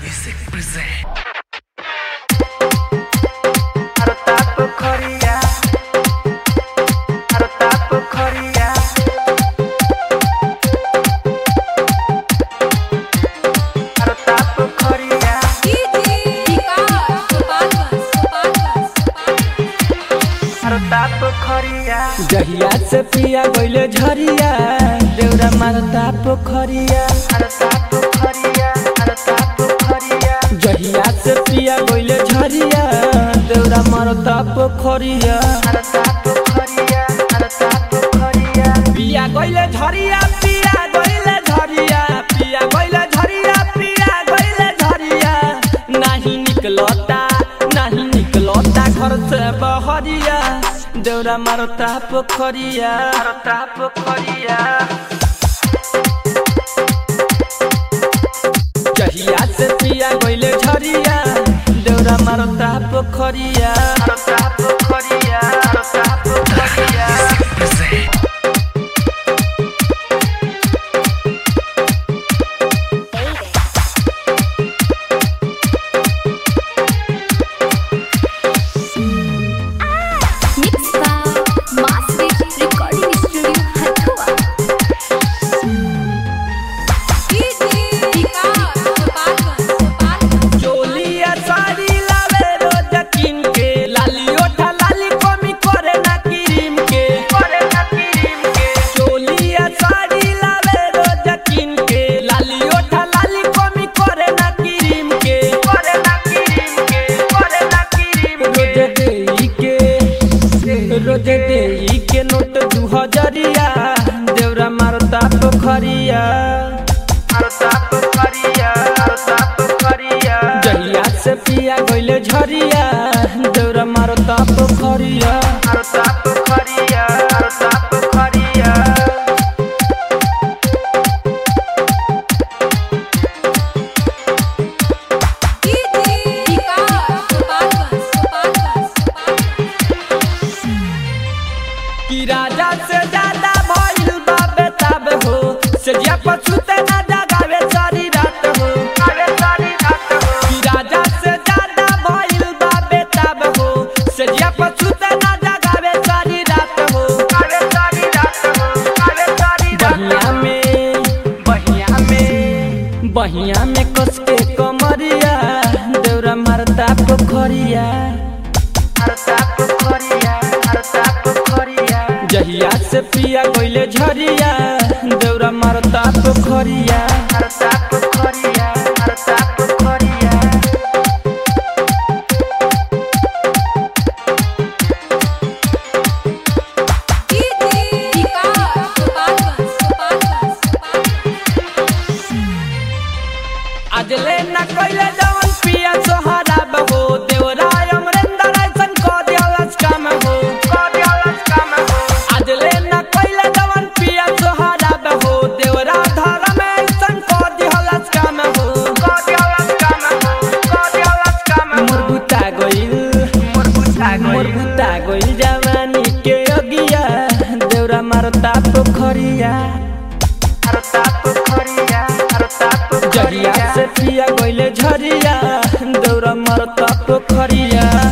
Music present. Arota pokoria Arota pokoria Arota pokoria Arota pokoria जहिया से पिया गइले झरिया देउरा मारता पोखरिया Arota pokoria Arota pokoria जहिया से पिया गइले झरिया देउरा मारता पोखरिया Arota pokoria Arota pokoria पिया गइले झरिया पिया गइले झरिया पिया गइले झरिया पिया गइले झरिया नाही निकलता नाही निकलता घर से बहरिया देउरा मारता पोखरिया Arota pokoria जहिया से पिया गइले झरिया देउरा मारता पोखरिया Arota pokoria Arota pokoria Music present. Mixed by Master Recording Studio, Hathua. चोलिया साड़ी लावे रोज किन के लाली ओठा लाली कमी करे ना क्रीम के Kore na kirim ke चोलिया साड़ी लावे रोज किन के लाली ओठा लाली कमी करे ना क्रीम के Kore na kirim ke Kore na kirim रोज देई के रोज देई के नोट दू हजरिया देउरा मारता पोखरिया Arota pokoria Arota pokoria जहिया से पिया गइले झरिया देउरा मारता पोखरिया Arota pokoria Arota pokoria कि राजा से ज्यादा भइल बा बेताब हो से जिया पछुते ना जगावे सारी रात हो Kare sari raat ho कि राजा से ज्यादा भइल बा बेताब हो से जिया पछुते ना जगावे सारी रात हो Kare sari raat ho Kare sari raat बहिया में बहिया में बहिया में कस के कमरिया देउरा मारता पोखरिया Arota pokoria Arota pokoria जहिया से पिया गइले झरिया देउरा मारता पोखरिया Arota pokoria Arota pokoria अजले न कइले जवन पिया सोहरा बहो देवरा अमरेंद्र ऐसन क दियालस काम हो Kodialas kam ho अजले न कइले जवन पिया सोहरा बहो देवरा धर्म ऐसन क दियालस काम हो Kodialas kam ho Kodialas kam ho मोर बुता गइल मोर बुझा मोर गइल बुता गइल जवानी के अगिया देवरा मारता पोखरिया Arota pokoria Arota जहिया pokoria से पिया गइले झरिया देवरा मारता पोखरिया